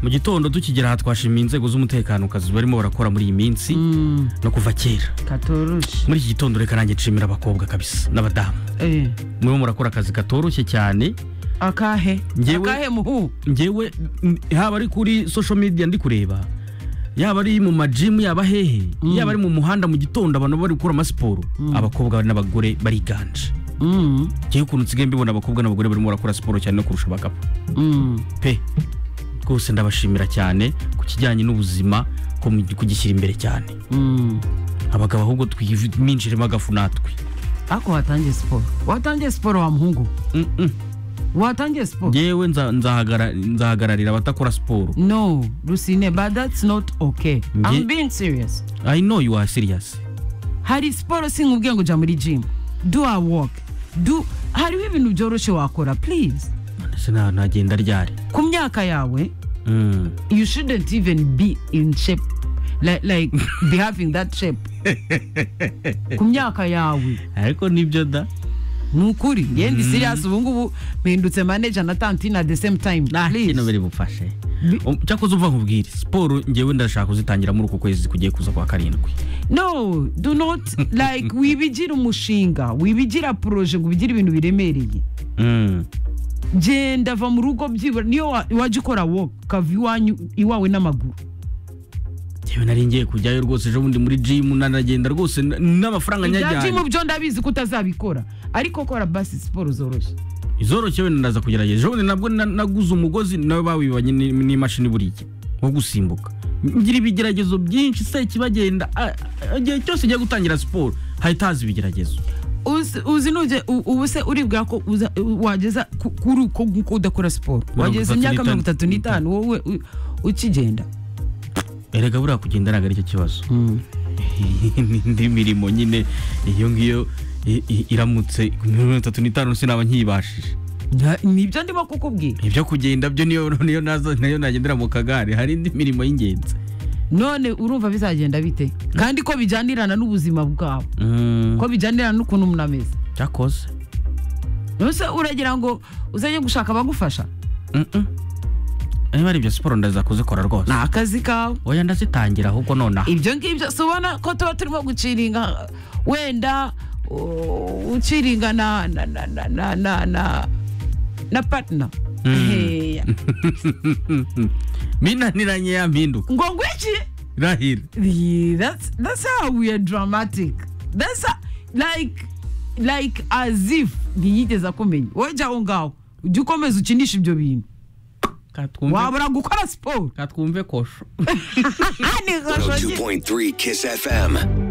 mu gitondo tukigera aha twashimiye inzego z'umutekano kazi barimo barakora muri iyi minsi no kuva kera katoroshye muri iki gitondo reka nanjye nshimira abakobwa kabisa n'abadamu Eh, murimo murakora akazi katoroshye cyane akahe Njyewe- akahe muhu ngewe n- haba ari kuri social media ndi kureba yaba ari mu majimu yaba hehe yaba ari mu muhanda mu gitondo abantu bari gukora amasiporo abakobwa n'abagore bariganje Mm, ngewe ukuntu nsigaye mbibona abakobwa n'abagore barimo barakora siporo cyane no kurusha abagabo mm. pe rwose ndabashimira cyane ku kijyanye n'ubuzima ko mu- kugishyira imbere cyane Mm. abagabo ahubwo twiminjiremo agafu natwe ako watangiye siporo watangiye siporo wa muhungu Mm, mm. watangiye siporo ngewe nza- nzahagara- nzahagararira abadakora siporo no rusine but that's not okay Nge- i'm being serious i know you are serious hari siporo sinkubwiye ngo jya muri jimu do a work do hariho ibintu byoroshye wakora please ese na- nagenda ryari ku myaka yawe Mm. you shouldn't even be in shape like, like be having that shape ku myaka yawe ariko nibyo da ni ukuri yewe ndi serious ubu ngubu mpindutse manager na tantine at the same time nta kintu please biri bufashe Um, cyakoze uva nkubwire siporo ngewe ndashaka kuzitangiramo muri uku kwezi kugiye kuza kwa karindwi no do not like wibigira umushinga wibigira proje ngo ubigire ibintu biremereye Mm. genda va mu rugo byibura niyo wa- wajya ukora woke ukava iwanyu iwawe n'amaguru ngewe nari ngiye kujyayo rwose ejo bundi muri jimu nanagenda rwose n- n'amafaranga ibya jimu nyajyanye byo ndabizi ko utazabikora ariko kora basi siporo zoroshye izoroshye wenda ndaza kugerageza ejo bundi nabwo na- naguze umugozi nawe bawibanye ni- n'imashini buriya wo gusimbuka ngira ibigeragezo byinshi se kibagenda a- a- igihe cyose igiye gutangira siporo hahita haza ibigeragezo uzi uzi nujye u- ubu se uribwa ko uza- u- wageza ku- kuri uko nguko udakora siporo Mirongo wageza itatu imyaka n'itanu. mirongo itatu n'itanu wowe u- ukigenda erega buriya kugenda ntabwo aricyo kibazo indi mirimo nyine iyo ngiyo i- i- iramutse mirongo itatu n'itanu sinaba nkiyibashije Nta- nibyo ndimo kukubwira ibyo kugenda byo niyo niyo naza nayo nagendera mu kagare hari indi mirimo y'ingenzi none urumva bizagenda bite kandi ko bijyanirana n'ubuzima bwawe ko bijyanirana n'ukuntu umuntu ameze cyakoze nose uragira ngo uzajye gushaka abagufasha Mm-mm. niba ari ibyo siporo ndaza kuzikora rwose ni akazi kawe oya ndazitangira ahubwo nonaha ibyo ngibyo si ubona ko tuba turimo guciringa wenda u- uciringa na na na na na na na na partner Heya. minaniranye ya mpinduka ngo ngwiki irahira Yeah, that's that's how we are dramatic that's how, like like as if ntiyigeze akumenya wowe jya aho ngaho ujye ukomeza ukinisha ibyo bintu wabura gukora siporo katwumve kosho Aha, ni kashogi. 102.3 Kiss FM.